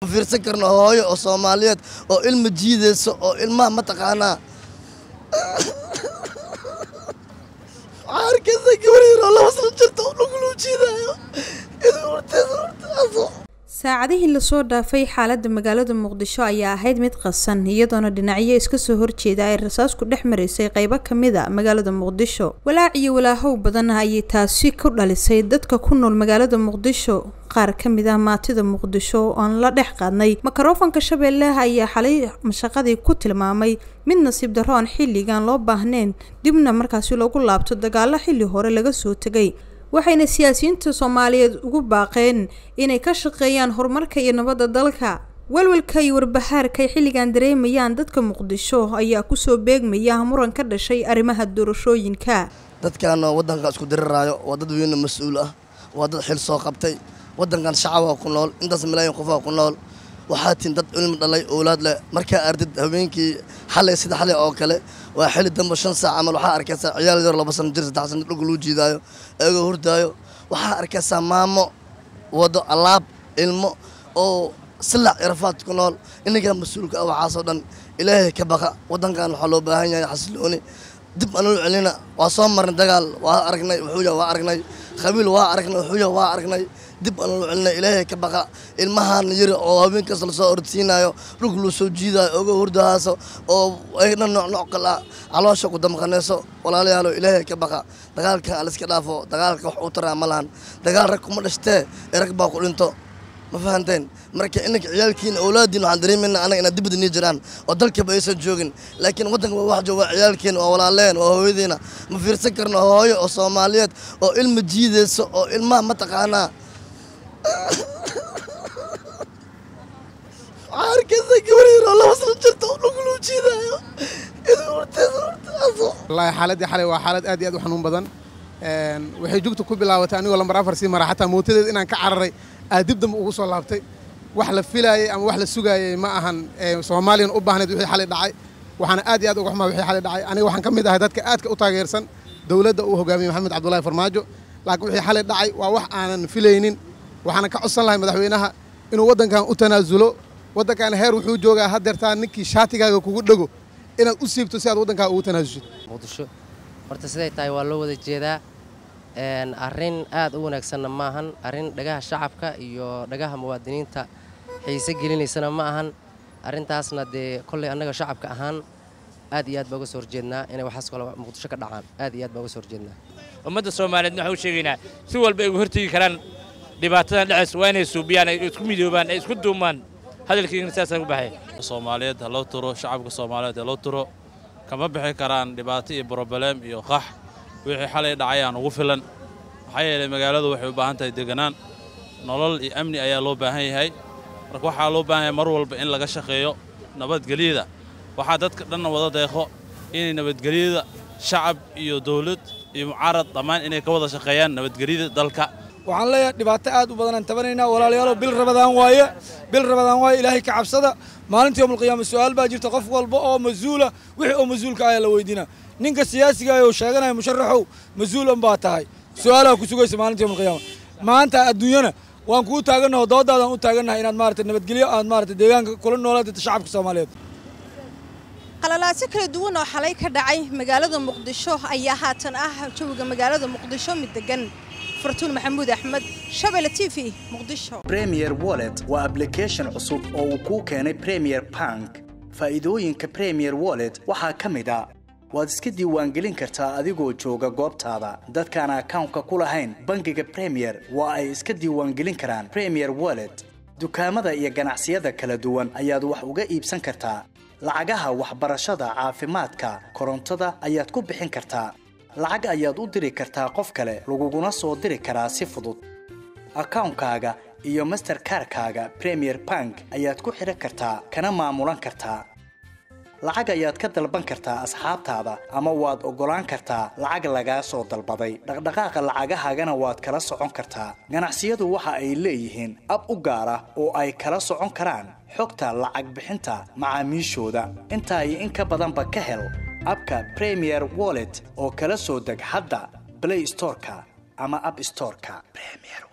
ma fiirsan karno hooyo oo soomaaliyeed oo ilma jiidayso oo ilmaha mataqaanaa waxaa arkaysa gabar yaroo laba sano jirta oo dhuguluu jiidaayo idin horteeda hortaaso saacadihii lasoo dhaafay xaaladda magaalada muqdisho ayaa ahayd mid qasan iyadoona dhinacyo iska soo horjeeda ay rasaasku dhex maraysay qeybo kamid a magaalada muqdisho walaac iyo walaahow badan ayay taasi ku dhalisay dadka ku nool magaalada muqdisho qaar kamid ah maatida muqdisho oon la dhex qaadnay makarofanka shabeelle ayaa xalay mashaqadii ku tilmaamay mid nasiib darro aan xilligan loo baahnayn dibna markaasi loogu laabto dagaalo xilli hore laga soo tegay waxayna siyaasiyiinta soomaaliyeed ugu baaqeen inay ka shaqeeyaan horumarka iyo nabadda dalka walwalka iyo warbahaarka ay xilligan dareemayaan dadka muqdisho ayaa kusoo beegmaya muran ka dhashay arrimaha doorashooyinka dadkan waddanka isku diriraayo waa dad weyne mas-uul ah waa dad xil soo qabtay waddankan shacabaa ku nool intaas malaayin qofaa ku nool waxaa tin dad cilmi dhalay owlaad leh markaa ardid habeenkii xalay sida xalay oo kale waa xili dambe shan saac camal waxaa arkaysaa ciyaal yar laba sano jir saddex sano dhulka luu jiidaayo eegoo hurdaayo waxaa arkaysaa maamo wado alaab ilmo oo silac irafaad ku nool inagaa mas-uulka ah waxaasoo dhan ilaahay ka baqa waddankan waxaa loo baahan yahay xasilooni dib anuu celina waa soo marnay dagaal waa aragnay wuxuu yahay waa aragnay khabiil waa aragnay wuxuu yahay waa aragnay dib anuu celina ilaahay ka baqa ilmahan yari oo habeenkaas lasoo ordsiinayo dhulka loo soo jiidaayo oga hurdahaaso oo ayna nooc nooc kale ah caloosha ku damqanayso walaalayaalo ilaahay ka baqa dagaalka aliska dhaafo dagaalka wax u taraa ma lahan dagaal rag kuma dhashtee ee rag baa ku dhinto ma fahanteen marka inanka ciyaalkiina awlaadiin waxaan dareemayna anaga inaad dibadda nii jiraan oo dalkaba aysan joogin laakiin waddanka waa wax jooga waa ciyaalkeena waa walaaleen waa hooyadiina ma fiirsan karno hooyo oo soomaaliyeed oo ilma jiidayso oo ilmaha mataqaanaa waxaa arkaysa gabar yaroo laba sano jirta oo dhuguluu jiidaayo idin horteeda hortaaso wallaahi xaaladdii xalay waa xaalad aad iyo aad u xanuun badan waxay jugta ku bilaabatay anigoo lambar afar sii mara xataa mootadeed inaan ka cararay aad dib dambe ugu soo laabtay wax la filaayey ama wax la sugaayey ma ahan soomaaliyan u baahnayd wixii xalay dhacay waxaana aad iyo aad uga xumaa wixii xalay dhacay aniga waxaan ka mid ahay dadka aadka u taageersan dowladda uu hogaamiyey maxamed cabdullaahi farmaajo laakiin wixii xalay dhacay waa wax aanan filaynin waxaana ka codsan lahay madaxweynaha inuu waddankan u tanaasulo waddankan heer wuxuu joogaa haddeertaa ninkii shaatigaaga kugu dhego inaad u siibto si aad waddankaa ugu tanaasushid muqdisho horta siday tahay waa loo wada jeedaa arrin aad u wanaagsanna ma ahan arrin dhagaha shacabka iyo dhagaha muwaadiniinta xiise gelinaysana ma ahan arrintaasna dee kolley annaga shacabka ahaan aad iyo aad baa uga soo horjeednaa inay waxaas kale muqdisho ka dhacaan aad iyo aad baa uga soo horjeednaa ummadda soomaaliyeedna waxaan u sheegaynaa si walba ay uga hortegi karaan dhibaatadan dhacaysa waa inay suubiyaan ay isku midoobaan ay isku duumaan hadalkiina sidaasaan u baxay soomaaliyeed ha loo turo shacabka soomaaliyeed ha loo turo kama bixi karaan dhibaato iyo brobaleem iyo qax wixii xalay dhacayaan ugu filan maxaa yeelay magaaladu waxay u baahan tahay deganaan nolol iyo amni ayaa loo baahan yahay marka waxaa loo baahan yahay mar walba in laga shaqeeyo nabadgelyada waxaa dadka dhanna wada deeqo inay nabadgelyada shacab iyo dawlad iyo mucaarad dhammaan inay ka wada shaqeeyaan nabadgelyada dalka waxaan leeyahay dhibaato aad u badanaan tabanaynaa walaalayaalow bil rabadaan waaye bil rabadaan waaye ilaahay ka cabsada maalinta yowmalqiyaama su'aal baa jirta qof walba oo mas-uula wixii oo mas-uulka ayaa la weydiinaa ninka siyaasiga oo sheeganaya musharaxow mas-uul un baa tahay su-aalaha ku sugaysa maalinta yowmalqiyaama maanta adduunyana waan kuu taagannaho doodaadaan u taagannahay inaad maarata nabadgelyo aad maarata deegaanka kula noolaad shacabka soomaaliyeed qalalaasyo kala duwan oo xalay ka dhacay magaalada muqdisho ayaa haatan ah jawiga magaalada muqdisho mid degan fartuun maxamuud axmed shabelle t v muqdisho premier wallet waa ablication cusub oo uu kuu keenay premier bank faa'iidooyinka premier wallet waxaa ka mid a waad iska diiwaangelin kartaa adigoo jooga goobtaada dadkaan akawnka ku lahayn bangiga premier waa ay iska diiwaangelin karaan premier wallet dukaamada iyo ganacsiyada kala duwan ayaad wax uga iibsan kartaa lacagaha waxbarashada caafimaadka korontada ayaad ku bixin kartaa lacag ayaad u diri kartaa qof kale laguguna soo diri karaa si fudud akawnkaaga iyo masterkarkaaga premier bank ayaad ku xidhan kartaa kana maamulan kartaa lacag ayaad ka dalban kartaa asxaabtaada ama waad oggolaan kartaa lacag lagaa soo dalbaday dhaqdhaqaaqa lacagahaagana waad kala socon kartaa ganacsiyadu waxa ay leeyihiin ab u gaar ah oo ay kala socon karaan xogta lacag bixinta macaamiishooda intaa iyo in ka badanba ka hel abka premier wallet oo kala soo deg hadda blay storeka ama ab storeka